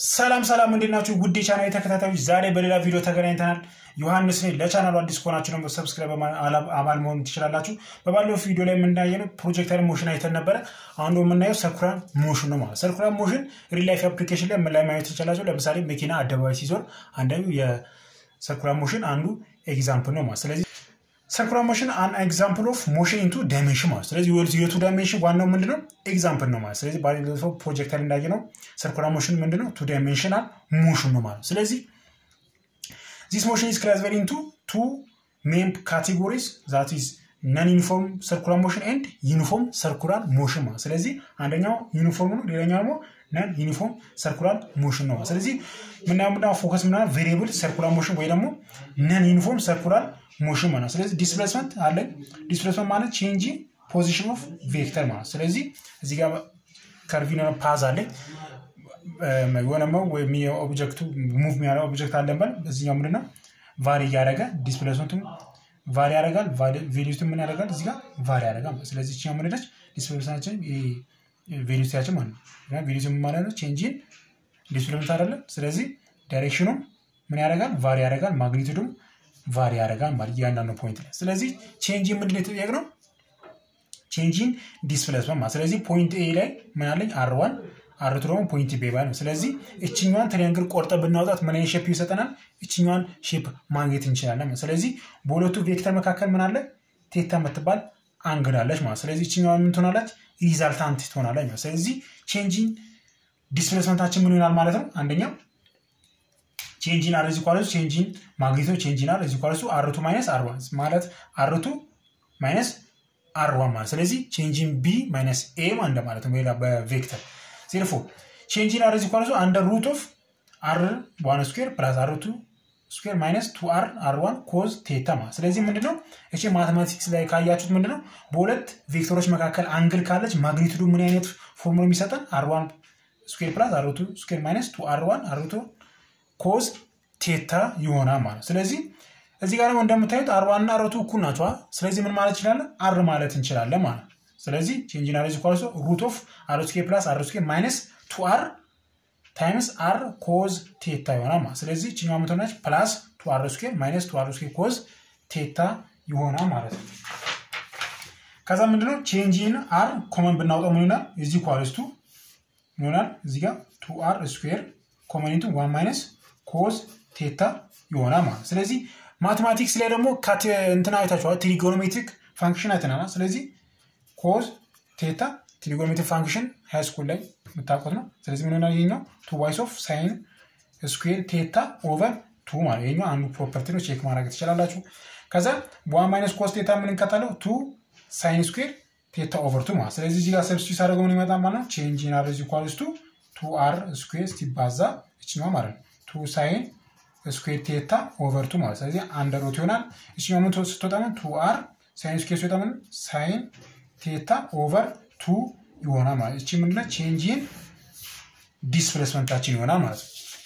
ሰላም ሰላም፣ እንዴት ናችሁ? ውድ የቻናል ተከታታዮች፣ ዛሬ በሌላ ቪዲዮ ተገናኝተናል። ዮሐንስ ነኝ። ለቻናሉ አዲስ ከሆናችሁ ደግሞ ሰብስክራይብ አባል መሆን ትችላላችሁ። በባለፈው ቪዲዮ ላይ የምናየው ፕሮጀክተር ሞሽን አይተን ነበረ። አሁን ደግሞ የምናየው ሰርኩላር ሞሽን ነው ማለት። ሰርኩላር ሞሽን ሪል ላይፍ አፕሊኬሽን ላይ ምን ላይ ማየት ትችላላችሁ? ለምሳሌ መኪና አደባባይ ሲዞር አንዳዩ የሰርኩላር ሞሽን አንዱ ኤግዛምፕል ነው ማለት። ስለዚህ ሰርኩላር ሞሽን አን ኤግዛምፕል ኦፍ ሞሽን ኢንቱ ዳይሜንሽን ማለት። ስለዚህ የቱ ዳይሜንሽን ዋናው ምንድነው? ኤግዛምፕል ነው ማለት። ስለዚህ ባለፈው ፕሮጀክተር እንዳየ ነው ሰርኩላር ሞሽን ምንድነው? ቱ ዳይሜንሽናል ሞሽን ነው ማለት። ስለዚህ ዚስ ሞሽን ኢዝ ክላሲፋይድ ኢንቱ ቱ ሜን ካቴጎሪስ ዛት ኢዝ ነን ዩኒፎርም ሰርኩላር ሞሽን ኤንድ ዩኒፎርም ሰርኩላር ሞሽን ማለት። ስለዚህ አንደኛው ዩኒፎርም ነው፣ ሌላኛው ደግሞ ነን ዩኒፎርም ሰርኩላር ሞሽን ነው። ስለዚህ ምናምን ምናምን ፎከስ ምናምን ቬሪየብል ሰርኩላር ሞሽን ወይ ደግሞ ነን ዩኒፎርም ሰርኩላር ሞሽን ማለት ስለዚህ ዲስፕሌስመንት አለን። ዲስፕሌስመንት ማለት ቼንጅ ፖዚሽን ኦፍ ቬክተር ማለት ስለዚህ እዚህ ጋር ከርቪን ፓዝ አለኝ የሆነ ወይም ኦብጀክቱ ሙቭ የሚያደርግ ኦብጀክት አለን በል እዚኛው ምንድነው ቫሪ እያደረገ ዲስፕሌስመንቱ ቫሪ ያደርጋል። ቬሊዩቲ ምን ያደርጋል? እዚህ ጋር ቫሪ ያደርጋል። ስለዚህ ችኛው ምንድነች ዲስፕሌስመንታችን ቬሊዩቲያችን ማለት ነው። ቬሊዩቲ ማለት ነው ቼንጂን ዲስፕሌስመንት አይደለም። ስለዚህ ዳይሬክሽኑ ምን ያደርጋል? ቫሪ ያደርጋል። ማግኒቱዱም ቫሪ ያደርጋል ማለት እያንዳንዱ ፖይንት ላይ። ስለዚህ ቼንጂን ምንድን ነው የተጠየቅነው? ቼንጂን ዲስፕሌስመንት ማለት ስለዚህ ፖይንት ኤ ላይ ምን አለኝ? አር ዋን አርቱ ደግሞ ፖይንት ቤ ነው። ስለዚህ እችኛዋን ትሪያንግል ቆርጠ ብናውጣት ምን አይነት ሼፕ ይሰጠናል? እችኛዋን ሼፕ ማግኘት እንችላለን። ስለዚህ በሁለቱ ቬክተር መካከል ምን አለ? ቴታ የምትባል አንግል አለች ማለት ስለዚህ እችኛዋ ምን ትሆናለች? ሪዛልታንት ትሆናለች ማለት ስለዚህ ቼንጂን ዲስፕሌስመንታችን ምን ይሆናል ማለት ነው? አንደኛው ቼንጂን አር እዚህ ኳለሱ ቼንጂን ማግኒቶ ቼንጂን አር እዚህ ኳለሱ አርቱ ማይነስ አር ዋን ማለት አርቱ ማይነስ አር ዋን ማለት ስለዚህ ቼንጂን ቢ ማይነስ ኤ እንደማለት ነው። ሌላ በቬክተር ዜርፎ ቼንጂን አር እዚህ ኳለሱ አንደር ሩት ኦፍ አር ዋን ስኩዌር ፕላስ አር ቱ ስኩዌር ማይነስ ቱ አር አር ዋን ኮዝ ቴታ ማለት ስለዚህ ምንድነው እቺ ማቴማቲክስ ላይ ካያችሁት ምንድነው በሁለት ቬክተሮች መካከል አንግል ካለች ማግኒቱዱ ምን አይነት ፎርሙላ የሚሰጠን አር ዋን ስኩዌር ፕላስ አር ቱ ስኩዌር ማይነስ ቱ አር ዋን አር ቱ ኮዝ ቴታ ይሆናል ማለት ስለዚህ እዚህ ጋር ደግሞ እንደምታዩት አርዋና አረቱ እኩል ናቸዋ። ስለዚህ ምን ማለት እንችላለን? አር ማለት እንችላለን ማለት ስለዚህ ቼንጅን አር ኳልሶ ሩት ኦፍ አር ስኬ ፕላስ አር ስኬ ማይነስ ቱ አር ታይምስ አር ኮዝ ቴታ ይሆናል ማለት ስለዚህ ችኛዋ ምትሆናች ፕላስ ቱ አር ስኬ ማይነስ ቱ አር ስኬ ኮዝ ቴታ ይሆናል ማለት ነው። ከዛ ምንድነው ቼንጂን አር ኮመን ብናውጣው ምን ይሆናል? እዚህ ኳልስቱ ይሆናል እዚህ ጋር ቱ አር ስኩዌር ኮመኒቱ ዋን ማይነስ ኮዝ ቴታ ይሆናል ማለት ስለዚህ ማቴማቲክስ ላይ ደግሞ እንትና አይታችኋል ትሪጎኖሜትሪክ ፋንክሽን አይተናል ስለዚህ ኮዝ ቴታ ትሪጎኖሜትሪክ ፋንክሽን ሃይ ስኩል ላይ የምታውቁት ነው ስለዚህ ምን ሆናል ይሄኛው ቱ ዋይስ ኦፍ ሳይን ስኩዌር ቴታ ኦቨር ቱ ማለት ይሄኛው አንዱ ፕሮፐርቲ ነው ቼክ ማድረግ ትችላላችሁ ከዛ ዋን ማይነስ ኮዝ ቴታ ምን እንቀጣለው ቱ ሳይን ስኩዌር ቴታ ኦቨር ቱ ማለት ስለዚህ እዚህ ጋር ሰብስቲዩት አድርገው ምን ይመጣል ማለት ነው ቼንጅ ኢን አር ኢዝ ኢኳልስ ቱ ቱ አር ስኩዌር ሲባዛ እችኛዋ ማለት ነው ቱ ሳይን ስኩዌር ቴታ ኦቨር ቱ ማለት ስለዚህ አንደር ሩት ይሆናል። እችኛው ምን ስትወጣ ምን ቱ አር ሳይን ስኩዌር ሲወጣ ምን ሳይን ቴታ ኦቨር ቱ ይሆናል ማለት እቺ ምንድነው ቼንጂን ዲስፕሌስመንታችን ይሆናል ማለት ነው።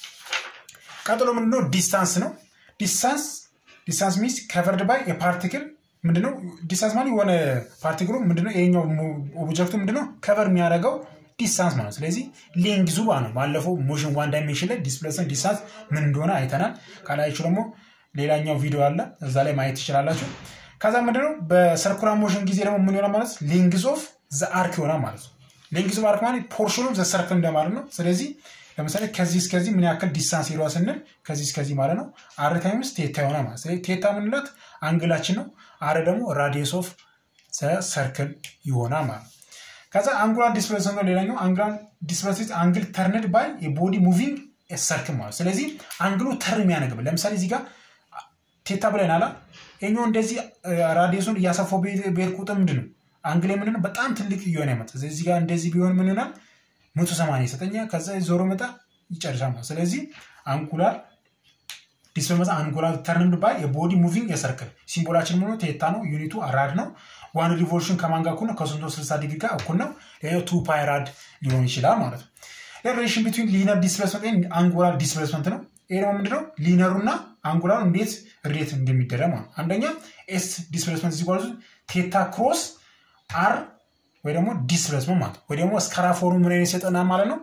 ቀጥሎ ምንድነው ዲስታንስ ነው። ዲስታንስ ዲስታንስ ሚንስ ከቨርድ ባይ የፓርቲክል ምንድነው ዲስታንስ ማለት የሆነ ፓርቲክሉ ምንድነው ይሄኛው ኦብጀክቱ ምንድነው ከቨር የሚያደርገው ዲስታንስ ማለት ስለዚህ ሌንግዙ ነው። ባለፈው ሞሽን ዋን ዳይሜንሽን ላይ ዲስፕሌስመንት ዲስታንስ ምን እንደሆነ አይተናል። ካላያችሁ ደግሞ ሌላኛው ቪዲዮ አለ እዛ ላይ ማየት ትችላላችሁ። ከዛ ምንድነው በሰርኩላር ሞሽን ጊዜ ደግሞ ምን ይሆናል ማለት ሌንግዝ ኦፍ ዘ አርክ ይሆናል ማለት ነው። ሌንግዝ ኦፍ አርክ ማለት ፖርሽን ኦፍ ዘ ሰርክል እንደማለት ነው። ስለዚህ ለምሳሌ ከዚህ እስከዚህ ምን ያክል ዲስታንስ ሄዷ ስንል ከዚህ እስከዚህ ማለት ነው አር ታይምስ ቴታ ይሆናል ማለት ስለዚህ ቴታ ምንላት አንግላችን ነው። አር ደግሞ ራዲየስ ኦፍ ዘ ሰርክል ይሆናል ማለት ነው። ከዛ አንጉላር ዲስፕሌስመንት ነው ሌላኛው አንጉላር ዲስፕሌስመንት አንግል ተርንድ ባይ የቦዲ ሙቪንግ ሰርክል ማለት ስለዚህ አንግሉ ተርን የሚያነግብ ለምሳሌ እዚህ ጋር ቴታ ብለናል ይኛው እንደዚህ ራዲየሱን እያሰፋው ብሄድ ቁጥር ምንድን ነው አንግል ምንድን በጣም ትልቅ እየሆነ ያመጣ እዚህ ጋር እንደዚህ ቢሆን ምን ይሆናል መቶ ሰማንያ ይሰጠኛል ከዛ ዞሮ መጣ ይጨርሳል ማለት ስለዚህ አንጉላር ዲስፕሌስመንት አንጉላር ተርንድ ባይ የቦዲ ሙቪንግ የሰርክል ሲምቦላችን ሆኖ ቴታ ነው ዩኒቱ አራድ ነው ዋን ሪቮሉሽን ከማን ጋር እኩል ነው? ከሶስት መቶ ስልሳ ዲግሪ ጋር እኩል ነው። ሌላው ቱ ፓይራድ ሊሆን ይችላል ማለት ነው። ሪሌሽን ቢትዊን ሊነር ዲስፕሌስመንት አንጉላር ዲስፕሌስመንት ነው። ይሄ ደግሞ ምንድነው ሊነሩ እና አንጉላሩ እንዴት ሬት እንደሚደረግ ማለት አንደኛ ኤስ ዲስፕሌስመንት ሲጓዙ ቴታ ክሮስ አር ወይ ደግሞ ዲስፕሌስመንት ማለት ወይ ደግሞ ስካራፎሩ ምን አይነት ይሰጠናል ማለት ነው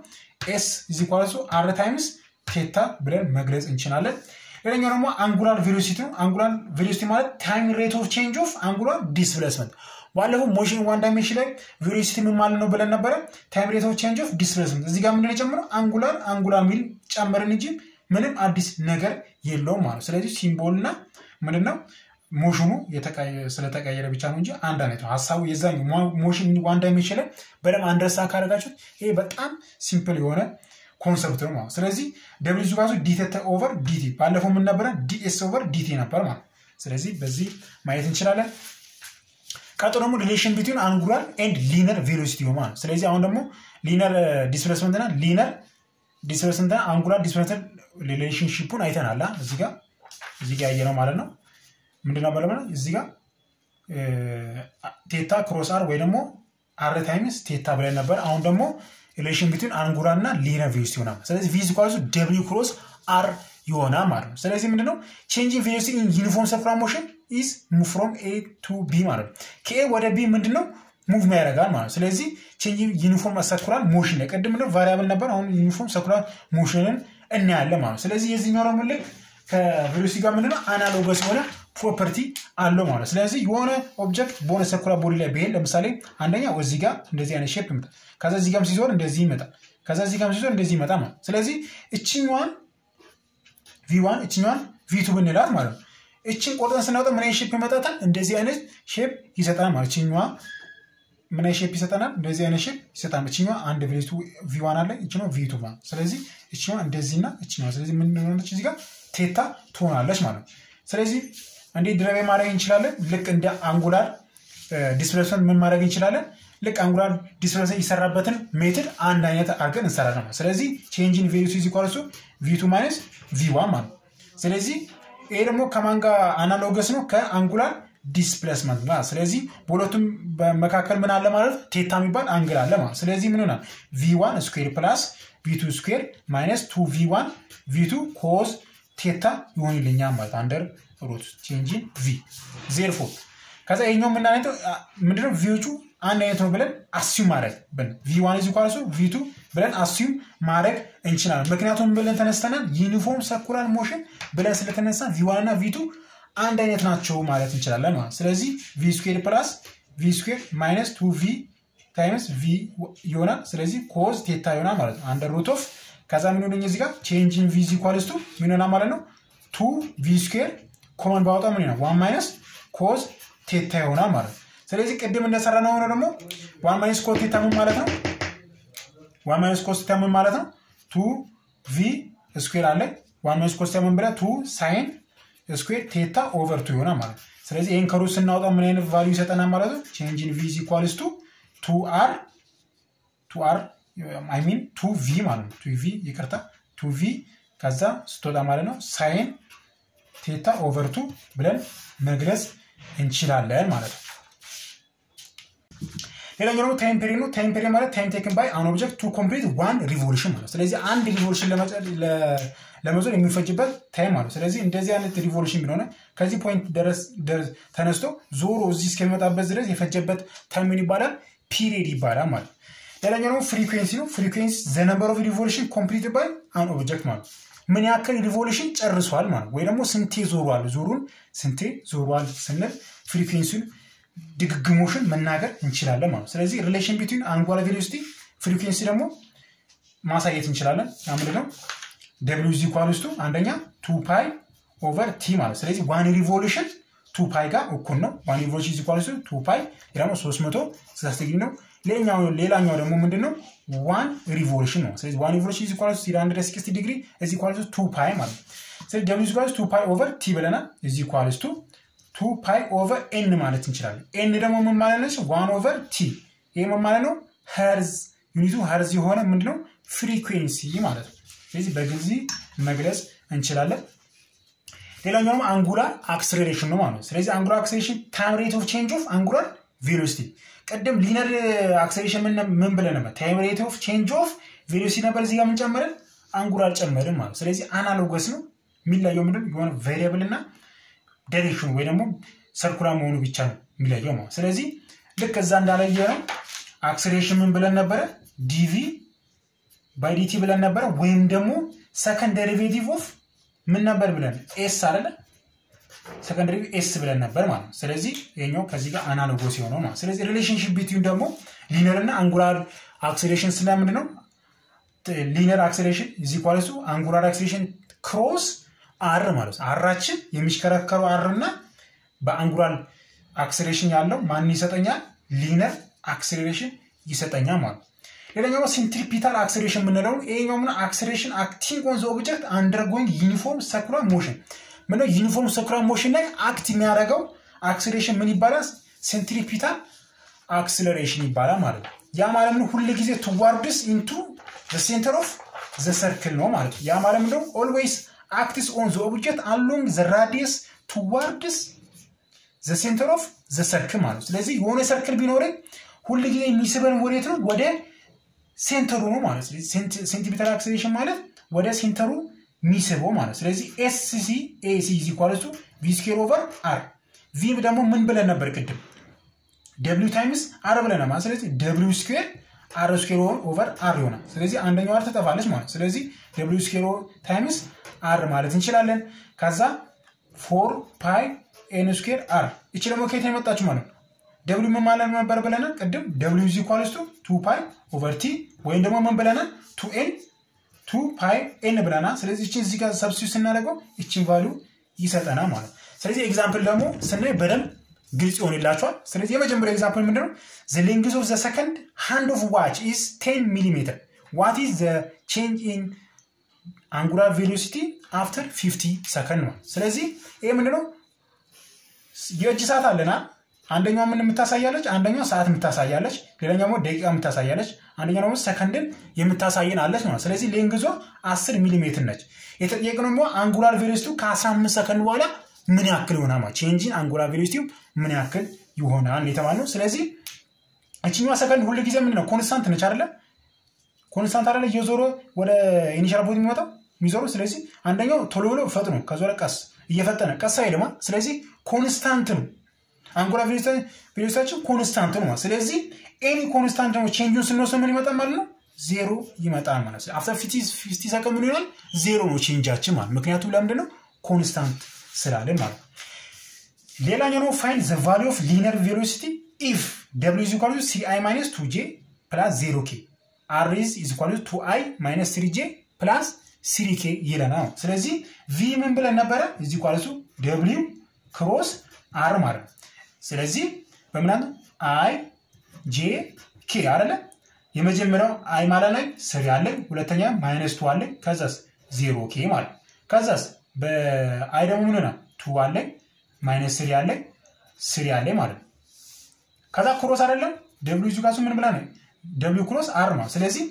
ኤስ ኢዝ ኢኳል ቱ አር ታይምስ ቴታ ብለን መግለጽ እንችላለን። ሌላኛው ደግሞ አንጉላር ቬሎሲቲ ነው። አንጉላር ቬሎሲቲ ማለት ታይም ሬት ኦፍ ቼንጅ ኦፍ አንጉላር ዲስፕሌስመንት። ባለፈው ሞሽን ዋን ዳይሜንሽን ላይ ቬሎሲቲ ምን ማለት ነው ብለን ነበረ። ታይም ሬት ኦፍ ቼንጅ ኦፍ ዲስፕሌስመንት። እዚህ ጋር ምንድን የጨምረው አንጉላር አንጉላር ሚል ጨመርን እንጂ ምንም አዲስ ነገር የለውም ማለት ስለዚህ ሲምቦል እና ምንድነው ሞሽኑ ስለተቀየረ ብቻ ነው እንጂ አንድ አይነት ነው ሀሳቡ። የዛኛው ሞሽን ዋን ዳይሜንሽን ላይ በደንብ አንደርሳ ካደረጋችሁት ይሄ በጣም ሲምፕል የሆነ ኮንሰፕት ነው ማለት ስለዚህ ደብሊው ዙ ራሱ ዲቴተ ኦቨር ዲቲ ባለፈው ምን ነበረ ዲኤስ ኦቨር ዲቲ ነበር ማለት ስለዚህ በዚህ ማየት እንችላለን። ቀጥሎ ደግሞ ሪሌሽን ቢትዊን አንጉላር ኤንድ ሊነር ቬሎሲቲ ነው ማለት ስለዚህ አሁን ደግሞ ሊነር ዲስፕሌስመንት እና ሊነር ዲስፕሌስመንት እና አንጉላር ዲስፕሌስመንት ሪሌሽንሽፑን አይተናል። እዚህ ጋር እዚህ ጋር ያየ ነው ማለት ነው። ምንድነው በለመ እዚህ ጋር ቴታ ክሮስ አር ወይ ደግሞ አር ታይምስ ቴታ ብለን ነበር። አሁን ደግሞ ሪሌሽን ቢትዊን አንጉላር እና ሊነር ቬሎሲቲ ይሆናል። ስለዚህ ቪ ኳሱ ደብሊው ክሮስ አር ይሆናል ማለት ነው። ስለዚህ ምንድነው ቼንጂንግ ቬሎሲቲ ኢን ዩኒፎርም ሰርኩላር ሞሽን ኢዝ ሙቭ ፍሮም ኤ ቱ ቢ ማለት ነው። ከኤ ወደ ቢ ምንድነው ሙቭ ያደርጋል ማለት ነው። ስለዚህ ቼንጂንግ ዩኒፎርም ሰርኩላር ሞሽን ላይ ቅድም ምንድነው ቫሪያብል ነበር። አሁን ዩኒፎርም ሰርኩላር ሞሽንን እናያለን ማለት ነው። ስለዚህ የዚህኛው ደግሞ ልክ ከቬሎሲቲ ጋር ምንድነው አናሎገስ የሆነ ፕሮፐርቲ አለው ማለት ስለዚህ የሆነ ኦብጀክት በሆነ ሰርኩላር ቦዲ ላይ ብሄድ ለምሳሌ አንደኛው እዚህ ጋር እንደዚህ አይነት ሼፕ ይመጣል። ከዛ እዚህ ጋርም ሲዞር እንደዚህ ይመጣል። ከዛ እዚህ ጋርም ሲዞር እንደዚህ ይመጣል ማለት ስለዚህ እችኛዋን ቪዋን እችኛዋን ቪቱ ብንላት ማለት ነው። እችን ቆርጠን ስናወጣ ምን አይነት ሼፕ ይመጣታል? እንደዚህ አይነት ሼፕ ይሰጠናል ማለት እችኛዋ ምን አይነት ሼፕ ይሰጠናል? እንደዚህ አይነት ሼፕ ይሰጠናል። እችኛዋ አንድ ቬሎሲቲ ቪዋን አለ፣ እችኛዋ ቪቱ ማለት ስለዚህ እችኛዋ እንደዚህና እችኛዋ ስለዚህ ምን ሆነች እዚህ ጋር ቴታ ትሆናለች ማለት ነው። ስለዚህ እንዴት ድረቤ ማድረግ እንችላለን? ልክ እንደ አንጉላር ዲስፕሌስመንት ምን ማድረግ እንችላለን? ልክ አንጉላር ዲስፕሌስመንት የሰራበትን ሜትድ አንድ አይነት አድርገን እንሰራለን ማለት ስለዚህ ቼንጅን ቬሎሲቲ ኢዝ ኢኳል ቱ ቪቱ ማይነስ ቪዋን ማለት ነው። ስለዚህ ይሄ ደግሞ ከማን ጋር አናሎገስ ነው? ከአንጉላር ዲስፕሌስመንት ጋር። ስለዚህ በሁለቱም መካከል ምን አለ ማለት ቴታ የሚባል አንግል አለ ማለት ስለዚህ ምን ሆናል? ቪዋን ስኩዌር ፕላስ ቪቱ ስኩዌር ማይነስ ቱ ቪዋን ቪቱ ኮዝ ቴታ ይሆንልኛል ማለት አንደር ሩት ቼንጂን ቪ ዜርፎ ከዛ ይኛው የምናነው ምንድነው ቪዎቹ አንድ አይነት ነው ብለን አስዩም ማድረግ ቪ ዋን ዚ ኳልሱ ቪቱ ብለን አስዩም ማድረግ እንችላለን። ምክንያቱም ብለን ተነስተናል ዩኒፎርም ሰርኩላር ሞሽን ብለን ስለተነሳ ቪ ዋን እና ቪቱ አንድ አይነት ናቸው ማለት እንችላለን ማለት ስለዚህ ቪ ስኩዌር ፕላስ ቪ ስኩዌር ማይነስ ቱ ቪ ታይምስ ቪ ይሆናል። ስለዚህ ኮዝ ቴታ ይሆናል ማለት ነው አንደር ሩት ኦፍ ከዛ ምን ሆነኝ እዚህ ጋር ቼንጅን ቪ ኳልስቱ ምን ይሆናል ማለት ነው ቱ ቪ ስኩዌር ኮመን ባወጣ ምን ይሆናል ዋን ማይነስ ኮዝ ቴታ ይሆናል ማለት ነው። ስለዚህ ቅድም እንደሰራ ነው ሆነ ደግሞ ዋን ማይነስ ኮዝ ቴታ ምን ማለት ነው? ዋን ማይነስ ኮዝ ቴታ ምን ማለት ነው? ቱ ቪ ስኩዌር አለ ዋን ማይነስ ኮዝ ቴታ ምን ብለህ ቱ ሳይን ስኩዌር ቴታ ኦቨር ቱ ይሆናል ማለት ነው። ስለዚህ ይህን ከሩት ስናወጣ ምን አይነት ቫሊዩ ይሰጠናል ማለት ነው? ቼንጅን ቪ ኢኳልስ ቱ ቱ አር ቱ አር አይ ሚን ቱ ቪ ማለት ነው። ቱ ቪ ይቅርታ፣ ቱ ቪ ከዛ ስትወጣ ማለት ነው ሳይን ቴታ ኦቨር ቱ ብለን መግለጽ እንችላለን ማለት ነው። ሌላኛው ደግሞ ታይም ፔሪድ ነው። ታይም ፔሪድ ማለት ታይም ቴክን ባይ አን ኦብጀክት ቱ ኮምፕሊት ዋን ሪቮሉሽን ማለት ስለዚህ አንድ ሪቮሉሽን ለመዞር የሚፈጅበት ታይም ማለት ስለዚህ እንደዚህ አይነት ሪቮሉሽን ቢሆነ ከዚህ ፖይንት ድረስ ተነስቶ ዞሮ እዚህ እስከሚመጣበት ድረስ የፈጀበት ታይም ምን ይባላል? ፒሪድ ይባላል ማለት ሌላኛው ደግሞ ፍሪኩዌንሲ ነው። ፍሪኩዌንሲ ዘ ነምበር ኦፍ ሪቮሉሽን ኮምፕሊት ባይ አን ኦብጀክት ማለት ምን ያክል ሪቮሉሽን ጨርሷል ማለት ወይ ደግሞ ስንቴ ዞሯል፣ ዞሩን ስንቴ ዞሯል ስንል ፍሪኩዌንሲውን ድግግሞሽን መናገር እንችላለን ማለት ስለዚህ ሪሌሽን ቢትዊን አንጓላር ቬሎሲቲ ፍሪኩዌንሲ ደግሞ ማሳየት እንችላለን። ያ ምንድን ነው? ደብሊው ዚ ኳልስቱ አንደኛ ቱ ፓይ ኦቨር ቲ ማለት ስለዚህ ዋን ሪቮሉሽን ቱ ፓይ ጋር እኩል ነው። ዋን ሪቮሉሽን ዚ ኳልስቱ ቱ ፓይ ደግሞ ሶስት መቶ ስልሳ ዲግሪ ነው። ሌላኛው ደግሞ ምንድን ነው? ዋን ሪቮሉሽን ነው። ስለዚህ ዋን ሪቮሉሽን ዚ ኳልስቱ ሲ አንድ ሲክስቲ ዲግሪ እዚ ኳልስቱ ቱ ፓይ ማለት ነው። ስለዚህ ደብሊው ዚ ኳልስቱ ቱ ፓይ ኦቨር ቲ ብለናል። እዚ ኳልስቱ ቱ ፓይ ኦቨር ኤን ማለት እንችላለን። ኤን ደግሞ ምን ማለት ነች? ዋን ኦቨር ቲ። ይህ ምን ማለት ነው? ሄርዝ ዩኒቱ ሄርዝ የሆነ ምንድነው? ፍሪኩዌንሲ ማለት ነው። ስለዚህ በጊዜ መግለጽ እንችላለን። ሌላኛው ደግሞ አንጉላር አክስሌሬሽን ነው ማለት ነው። ስለዚህ አንጉላር አክስሌሬሽን ታይም ሬት ኦፍ ቼንጅ ኦፍ አንጉላር ቬሎሲቲ። ቅድም ሊነር አክስሌሬሽን ምን ብለን ነበር? ታይም ሬት ኦፍ ቼንጅ ኦፍ ቬሎሲቲ ነበር። እዚህ ጋር ምን ጨመርን? አንጉላር ጨመርን ማለት ስለዚህ አናሎገስ ነው። የሚለየው ምንድን የሆነ ቬሪያብል እና ዳይሬክሽኑ ወይ ደግሞ ሰርኩላር መሆኑ ብቻ ነው የሚለየው ማለት ስለዚህ ልክ እዛ እንዳለየ ነው አክስሌሬሽን ምን ብለን ነበረ ዲቪ ባይ ዲቲ ብለን ነበረ ወይም ደግሞ ሰከንድ ዴሪቬቲቭ ኦፍ ምን ነበር ብለን ኤስ አይደለ ሰከንደሪ ኤስ ብለን ነበር ማለት ነው። ስለዚህ ይሄኛው ከዚህ ጋር አናሎጎስ የሆነው ማለት ስለዚህ ሪሌሽንሽፕ ቢትዊን ደግሞ ሊነር እና አንጉላር አክሴሌሬሽን ስለምንድን ነው ሊነር አክሴሌሬሽን እዚ ኳለሱ አንጉላር አክሴሌሬሽን ክሮስ አር ማለት ነው። አራችን የሚሽከረከረው አር እና በአንጉላር አክሴሌሬሽን ያለው ማን ይሰጠኛል? ሊነር አክሴሌሬሽን ይሰጠኛል ማለት ነው። ሌላኛው ሴንትሪፒታል አክሴሌሬሽን የምንለው ይሄኛው ምን አክሴሌሬሽን አክቲንግ ኦን ዘ ኦብጀክት አንደርጎይንግ ዩኒፎርም ሰኩላር ሞሽን ምነው ዩኒፎርም ሰኩላር ሞሽን ላይ አክት የሚያደርገው አክሴሌሬሽን ምን ይባላል? ሴንትሪፒታል አክሴሌሬሽን ይባላል ማለት ነው። ያ ማለት ምን ሁል ጊዜ ቱዋርድስ ኢንቱ ሴንተር ኦፍ ዘ ሰርክል ነው ማለት ነው። ያ ማለት ምንድነው ኦልዌይስ አክትስ ኦን ዘ ኦብጀክት አሎንግ ዘ ራዲየስ ቱዋርድስ ዘ ሴንተር ኦፍ ዘ ሰርክል ማለት ነው። ስለዚህ የሆነ ሰርክል ቢኖረኝ ሁል ጊዜ የሚስበን ወዴት ነው? ወደ ሴንተሩ ነው ማለት ነው። ሴንቲሜትር አክሴሌሬሽን ማለት ወደ ሴንተሩ የሚስበው ማለት ስለዚህ ኤስሲ ኤሲ ኢዝ ኢኳልስ ቱ ቪ ስኩዌር ኦቨር አር ቪ ደግሞ ምን ብለን ነበር ቅድም ደብሊው ታይምስ አር ብለን ማለት ስለዚህ ደብሊው ስኩዌር አር ስኩዌር ኦቨር አር ይሆናል። ስለዚህ አንደኛው አር ትጠፋለች ማለት ስለዚህ ደብሊው ስኩዌር ታይምስ አር ማለት እንችላለን። ከዛ ፎር ፓይ ኤን ስኩዌር አር እቺ ደግሞ ከየት ነው የመጣችሁ ማለት ነው። ደብሊው ምን ማለት ነበር ብለናል ቅድም ደብሊው ኢዝ ኢኳልስ ቱ ቱ ፓይ ኦቨር ቲ ወይም ደግሞ ምን ብለናል ቱ ኤን ቱ ፓይ ኤን ብለናል። ስለዚህ እችን እዚህ ጋር ሰብስቲዩት ስናደርገው እችን ቫሉ ይሰጠናል ማለት ነው። ስለዚህ ኤግዛምፕል ደግሞ ስናይ በደንብ ግልጽ ይሆንላቸዋል። ስለዚህ የመጀመሪያው ኤግዛምፕል ምንድነው? ዘ ሌንግዝ ኦፍ ዘ ሰከንድ ሃንድ ኦፍ ዋች ኢዝ ቴን ሚሊሜትር ዋት ኢዝ ዘ ቼንጅ ኢን አንጉላር ቬሎሲቲ አፍተር ፊፍቲ ሰከንድ ነው። ስለዚህ ይሄ ምንድነው? የእጅ ሰዓት አለና አንደኛው ምን የምታሳያለች? አንደኛው ሰዓት የምታሳያለች፣ ሌላኛው ደግሞ ደቂቃ የምታሳያለች፣ አንደኛው ደግሞ ሰከንድን የምታሳየን አለች ማለት ስለዚህ ሌንግዟ 10 ሚሊ ሜትር ነች። የተጠየቅነው ደግሞ አንጉላር ቬሎሲቲው ከ15 ሰከንድ በኋላ ምን ያክል ይሆናል ማለት ቼንጂን አንጉላር ቬሎሲቲው ምን ያክል ይሆናል የተባልነው። ስለዚህ እችኛዋ ሰከንድ ሁሉ ጊዜ ምንድነው ኮንስታንት ነች አይደለ? ኮንስታንት አይደለ? እየዞረ ወደ ኢኒሻል ፖይንት የሚመጣው የሚዞረው። ስለዚህ አንደኛው ቶሎ ብሎ ፈጥኖ ከዞረ ቀስ እየፈጠነ ቀስ አይልማ። ስለዚህ ኮንስታንት ነው አንጉላር ቬሎሲቲያችን ኮንስታንት ነው። ስለዚህ ኤኒ ኮንስታንት ነው ቼንጁን ስንወስድ ምን ይመጣል ማለት ነው? ዜሮ ይመጣል ማለት ነው። አፍተር ፊፍቲ ሰከንድ ምን ይሆናል? ዜሮ ነው ቼንጃችን ማለት ምክንያቱም ለምንድን ነው ኮንስታንት ስላለን ማለት ነው። ሌላኛው ነው ፋይንድ ዘ ቫሊ ኦፍ ሊነር ቬሎሲቲ ኢፍ ደብሊው ኢዝ ኢኳል ቱ ሲ አይ ማይነስ ቱ ጄ ፕላስ ዜሮ ኬ አር ኢዝ ኢኳል ቱ አይ ማይነስ ስሪ ጄ ፕላስ ስሪ ኬ ይለናል። ስለዚህ ቪ ምን ብለን ነበረ? ኢዝ ኢኳል ቱ ደብሊው ክሮስ አር ማለት ነው። ስለዚህ በምናምን አይ ጄ ኬ አይደለ? የመጀመሪያው አይ ማለት ላይ ስሪ አለኝ፣ ሁለተኛ ማይነስ ቱ አለኝ፣ ከዛስ ዜሮ ኬ ማለት ከዛስ በአይ ደግሞ ምን ሆነ ቱ አለኝ፣ ማይነስ ስሪ አለኝ፣ ስሪ አለኝ ማለት ነው። ከዛ ክሮስ አይደለም ደብሊው ኢዝ ኢኳል ቱ ምን ብላ ነው ደብሊው ክሮስ አር ነው። ስለዚህ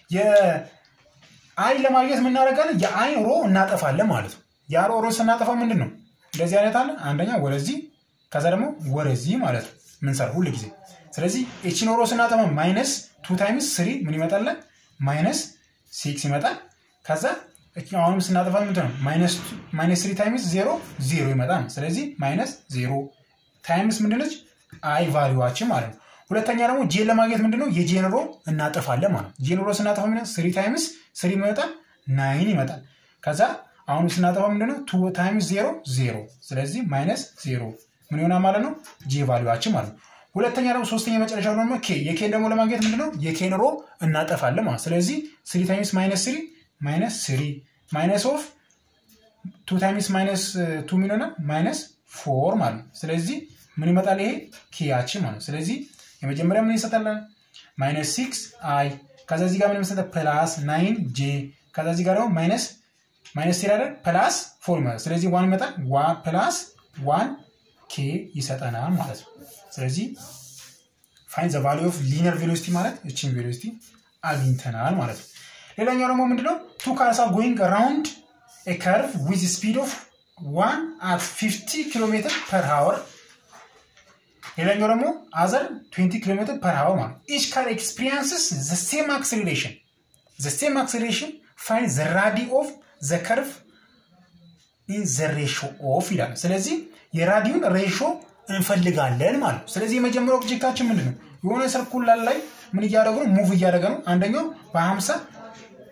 የአይ ለማግኘት የምናደርጋለን የአይን ሮ እናጠፋለን ማለት ነው። የአሮ ሮ ስናጠፋ ምንድን ነው እንደዚህ አይነት አለ አንደኛ ወደዚህ ከዛ ደግሞ ወደዚህ ማለት ነው ምንሰራ ሁሉ ጊዜ። ስለዚህ ኤችን ሮ ስናጠፋ ማይነስ ቱ ታይምስ ስሪ ምን ይመጣለን? ማይነስ ሲክስ ይመጣል። ከዛ አሁንም ስናጠፋ ምንድን ነው ማይነስ ስሪ ታይምስ ዜሮ ዜሮ ይመጣል። ስለዚህ ማይነስ ዜሮ ታይምስ ምንድነች አይ ቫሊዋችን ማለት ነው። ሁለተኛ ደግሞ ጄን ለማግኘት ምንድነው የጄን ሮ እናጠፋለን ማለት ነው። ጄን ሮ ስናጠፋ ምንድነው ስሪ ታይምስ ስሪ ይመጣል ናይን ይመጣል። ከዛ አሁን ስናጠፋ ምንድነው ቱ ታይምስ ዜሮ ዜሮ። ስለዚህ ማይነስ ዜሮ ምን ይሆናል ማለት ነው ጄ ቫሊዋችን ማለት ነው። ሁለተኛ ደግሞ ሶስተኛ መጨረሻ ደግሞ ኬ የኬን ደግሞ ለማግኘት ምንድነው የኬን ሮ እናጠፋለን ማለት ስለዚህ ስሪ ታይምስ ማይነስ ስሪ ማይነስ ስሪ ማይነስ ኦፍ ቱ ታይምስ ማይነስ ቱ ምን ይሆናል ማይነስ ፎር ማለት ነው። ስለዚህ ምን ይመጣል ይሄ ኬያችን ማለት ነው። ስለዚህ የመጀመሪያ ምን ይሰጣለን ማይነስ ሲክስ አይ ከዛ እዚህ ጋር ምን ይሰጣል ፕላስ ናይን ጄ ከዛ እዚህ ጋር ደግሞ ማይነስ ማይነስ ስሪ አይደል ፕላስ ፎር ማለት ስለዚህ ዋን ይመጣል ፕላስ ዋን ኬ ይሰጠናል ማለት ነው። ስለዚህ ፋይን ዘ ቫሊ ኦፍ ሊነር ቬሎሲቲ ማለት እችን ቬሎሲቲ አግኝተናል ማለት ነው። ሌላኛው ደግሞ ምንድነው ቱ ካርስ አር ጎይንግ አራውንድ ኤ ከርቭ ዊዝ ስፒድ ኦፍ ዋን አት 50 ኪሎ ሜትር ፐር ሃወር ሌላኛው ደግሞ አዘር 20 ኪሎ ሜትር ፐር ሃወር ማለት ኢች ካር ኤክስፒሪንስስ ዘ ሴም አክሴሌሬሽን ዘ ሴም አክሴሌሬሽን ፋይን ዘ ራዲ ኦፍ ዘ ከርቭ ኢን ዘ ሬሾ ኦፍ ይላል። ስለዚህ የራዲውን ሬሾ እንፈልጋለን ማለት ነው። ስለዚህ የመጀመሪያው ኦብጀክታችን ምንድን ነው? የሆነ ሰርኩላር ላይ ምን እያደረጉ ነው? ሙቭ እያደረገ ነው። አንደኛው በ50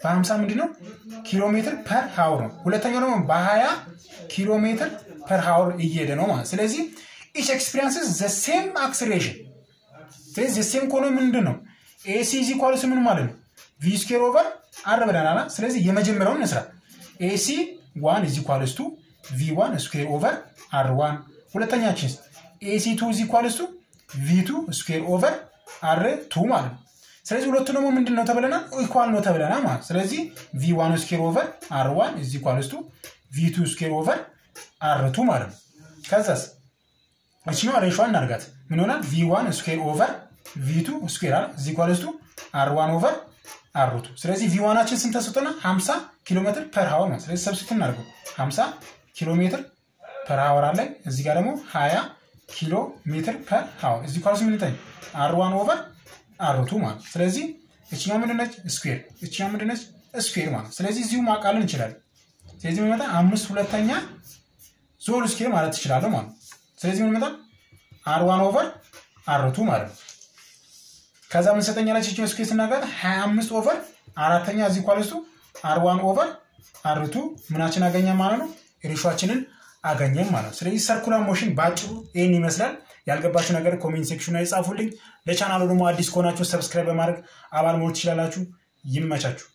በ50 ምንድን ነው ኪሎ ሜትር ፐር ሀውር ነው። ሁለተኛው ደግሞ በ20 ኪሎ ሜትር ፐር ሀውር እየሄደ ነው ማለት ስለዚህ ኢች ኤክስፒሪንስስ ዘ ሴም አክስሌሬሽን ስለዚህ ዘ ሴም ከሆነ ምንድን ነው ኤሲ ኢዝ ኢኳልስ ምን ማለት ነው ቪ ስኬር ኦቨር አር ብለናል። ስለዚህ የመጀመሪያውን እንስራ ኤሲ ዋን ኢዝ ኢኳልስ ቱ ቪ ዋን ስኩዌር ኦቨር አር ዋን ሁለተኛችን ኤሲ ቱ ኢዝ ኢኳልስ ቱ ቪ ቱ ስኩዌር ኦቨር አር ቱ ማለት ነው። ስለዚህ ሁለቱ ደግሞ ምንድን ነው ተብለናል? ኢኳል ነው ተብለናል ማለት ስለዚህ ቪ ዋን ስኩዌር ኦቨር አር ዋን ኢዝ ኢኳልስ ቱ ቪ ቱ ስኩዌር ኦቨር አር ቱ ማለት ነው። ከዛስ እችኛዋ ሬሿን እናርጋት ምን ይሆናል? ቪ ዋን ስኩዌር ኦቨር ቪ ቱ ስኩዌር አለ ኢዝ ኢኳልስ ቱ አር ዋን ኦቨር አር ቱ ስለዚህ ቪ ዋናችን ስንት ተሰጥቶና 50 ኪሎ ሜትር ፐር ሀወር ነው። ስለዚህ ሰብስት እናድርገው 50 ኪሎ ሜትር ፐር ሀወር አለኝ። እዚህ ጋር ደግሞ 20 ኪሎ ሜትር ፐር ሀወር እዚህ ኳልስ ምን ይጠኝ አር ዋን ኦቨር አር ቱ ማለት ስለዚህ እችኛ ምንድነች ስኩዌር እችኛ ምንድነች ስኩዌር ማለት ስለዚህ እዚሁ ማቃለን እንችላለን። ስለዚህ ምን ይመጣ አምስት ሁለተኛ ዞል ስኩዌር ማለት ትችላለሁ ማለት ስለዚህ ምን ይመጣ አር ዋን ኦቨር አር ቱ ማለት ነው። ከዛ ምን ሰጠኛለች እችን ስኩዌር ስናገር 25 ኦቨር አራተኛ እዚህ ኳልስቱ አር ዋን ኦቨር አር ቱ ምናችን አገኘ ማለት ነው ሬሾችንን አገኘም ማለት ነው። ስለዚህ ሰርኩላር ሞሽን በአጭሩ ይህን ይመስላል። ያልገባችሁ ነገር ኮሜንት ሴክሽን ላይ ጻፉልኝ። ለቻናሉ ደግሞ አዲስ ከሆናችሁ ሰብስክራይብ በማድረግ አባል መሆን ትችላላችሁ። ይመቻችሁ።